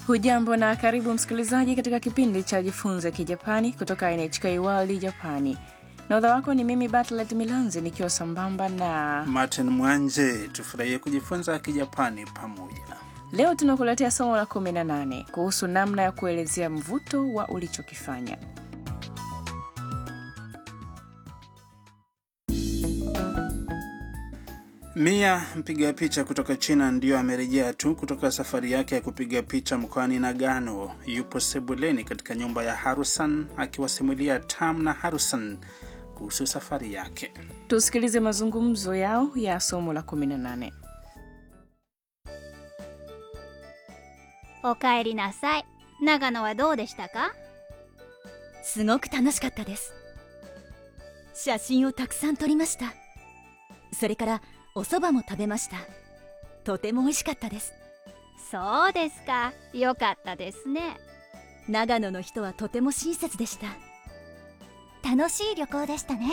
Hujambo na karibu msikilizaji katika kipindi cha Jifunze Kijapani kutoka NHK World Japani. Nahodha wako ni mimi Bartlet Milanzi nikiwa sambamba na Martin Mwanje. Tufurahie kujifunza Kijapani pamoja. leo tunakuletea somo la 18 kuhusu namna ya kuelezea mvuto wa ulichokifanya. Mia mpiga picha kutoka China ndiyo amerejea tu kutoka safari yake ya kupiga picha mkoani Nagano. Yupo sebuleni katika nyumba ya Harusan akiwasimulia Tam na Harusan kuhusu safari yake. Tusikilize mazungumzo yao ya somo la 18. おかえりなさい長野はどうでしたかすごく楽しかったです写真をたくさん撮りましたそれからお蕎麦も食べましたとても美味しかったですそうですかよかったですね長野の人はとても親切でした楽しい旅行でしたね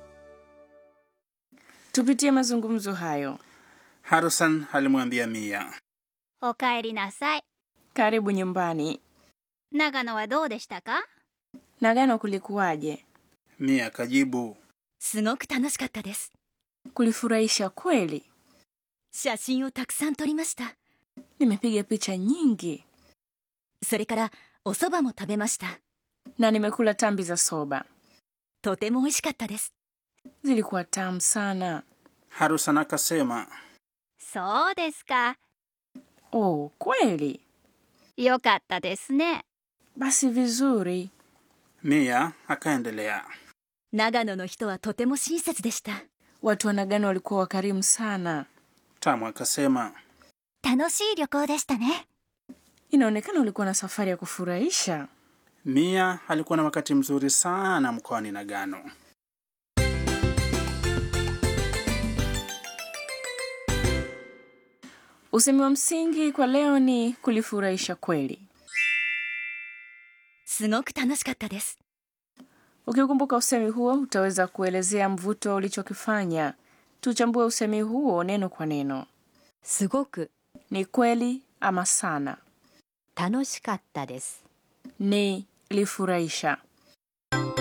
Tupitie mazungumzo hayo. Harusan alimwambia Mia, おかえりなさい Karibu nyumbani. 長野はどうでしたか Nagano kulikuwaje? Mia akajibu, すごく楽しかったです Kulifurahisha kweli. 写真をたくさん撮りました Nimepiga picha nyingi それからお蕎麦も食べました na nimekula tambi za soba, とても美味しかったです zilikuwa tamu sana. Harusan akasema, そうですか Oh, kweli? よかったですね Basi vizuri. Mia akaendelea, 長野の人はとても親切でした Watu wa Nagano walikuwa wakarimu sana. Tamu akasema, 楽しい旅行でしたね Inaonekana ulikuwa na safari ya kufurahisha. Mia alikuwa na wakati mzuri sana mkoani Nagano. Usemi wa msingi kwa leo ni kulifurahisha kweli. すごく楽しかったです Ukikumbuka usemi huo, utaweza kuelezea mvuto ulichokifanya. Tuchambue usemi huo neno kwa neno. すごく Ni kweli ama sana? 楽しかったです Ni lifurahisha.